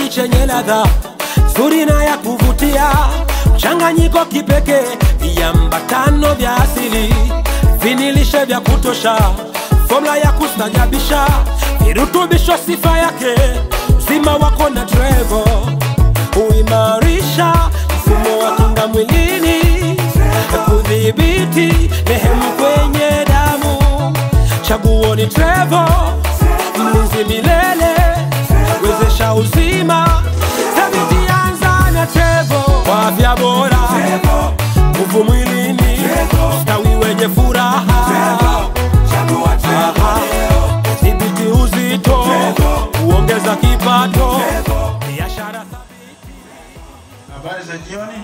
kinywaji chenye ladha nzuri na ya kuvutia, mchanganyiko kipekee, viambatano vya asili, vinilishe vya kutosha, fomula ya kustajabisha, virutubisho sifa yake, mzima wako na trevo huimarisha mfumo wa kinga mwilini, kudhibiti nehemu kwenye damu. Chaguo ni Trevo, mlinzi milele, wezesha uzima, thabiti anza na Trevo, kwa afya bora, nguvu mwilini, ustawi wenye furaha, Aha. dhibiti uzito, kuongeza kipato, biashara Habari za jioni.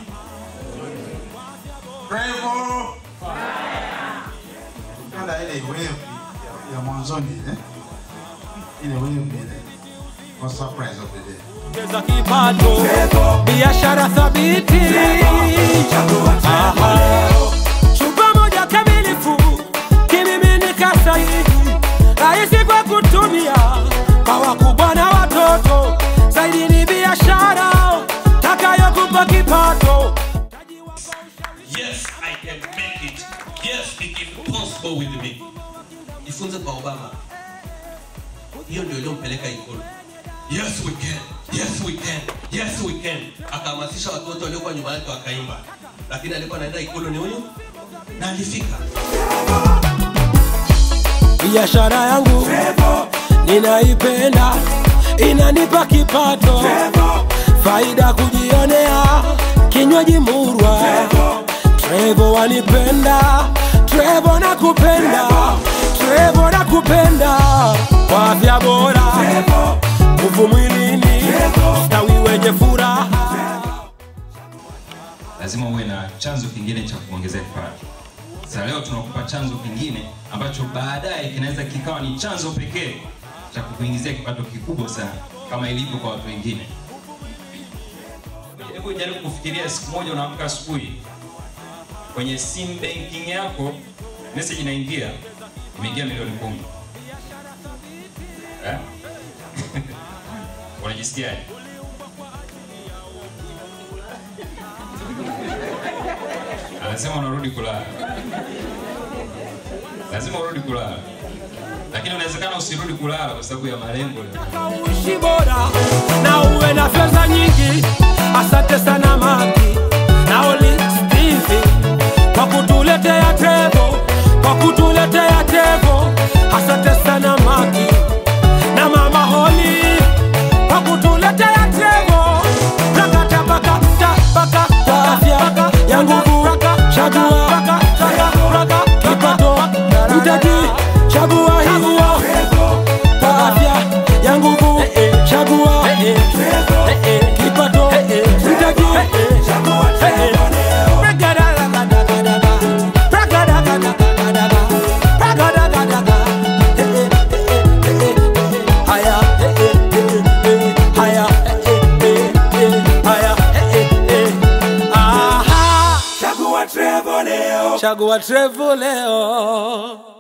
Trevo. Napenda ile wave ya, ya mwanzoni ile. Ile wave ile. For surprise of the day. kuongeza kipato, biashara thabiti. Aha. Chupa moja kamilifu, kimiminika sahihi, rahisi kwa kutumia kwa wakubwa na watoto. Zaidi ni biashara takayokupa kipato. Yes, I can make it. Yes, it is possible with me. Jifunze kwa Obama. Hiyo ndio iliyompeleka Ikulu. Yes we can. Yes we can. Yes we can. Akahamasisha watu wote waliokuwa nyuma yake wakaimba. Lakini alikuwa anaenda Ikulu ni huyu na alifika. biashara yangu ninaipenda, inanipa kipato, faida kujionea, kinywaji murwa. Trevo wanipenda, Trevo nakupenda, Trevo nakupenda, kwa afya bora, nguvu mwilini, ustawi wenye furaha. lazima uwe na chanzo kingine cha kuongezea kipato. Sasa leo tunakupa chanzo kingine ambacho baadaye kinaweza kikawa ni chanzo pekee cha kukuingizia kipato kikubwa sana kama ilivyo kwa watu wengine. Hebu jaribu kufikiria siku moja unaamka asubuhi kwenye sim banking yako message inaingia imeingia milioni kumi. Eh? Unajisikiaje? anasema unarudi kulala, lazima urudi kulala, lakini unawezekana usirudi kulala kwa sababu ya malengo leo. uishi bora na uwe na fedha nyingi. Asante sana Maki na Oli Steve kwa kutuletea Trevo, kwa kutuletea Trevo. Asante sana Maki na Mama Holi kwa kutuletea Trevo. Rakata baka ta baka ta afya ya nguvu, chagua kipato, mtaji, chagua hiyo kwa afya ya nguvu, chagua kipato, mtaji, haya haya haya aha Chagua Trevo leo. chagua Trevo leo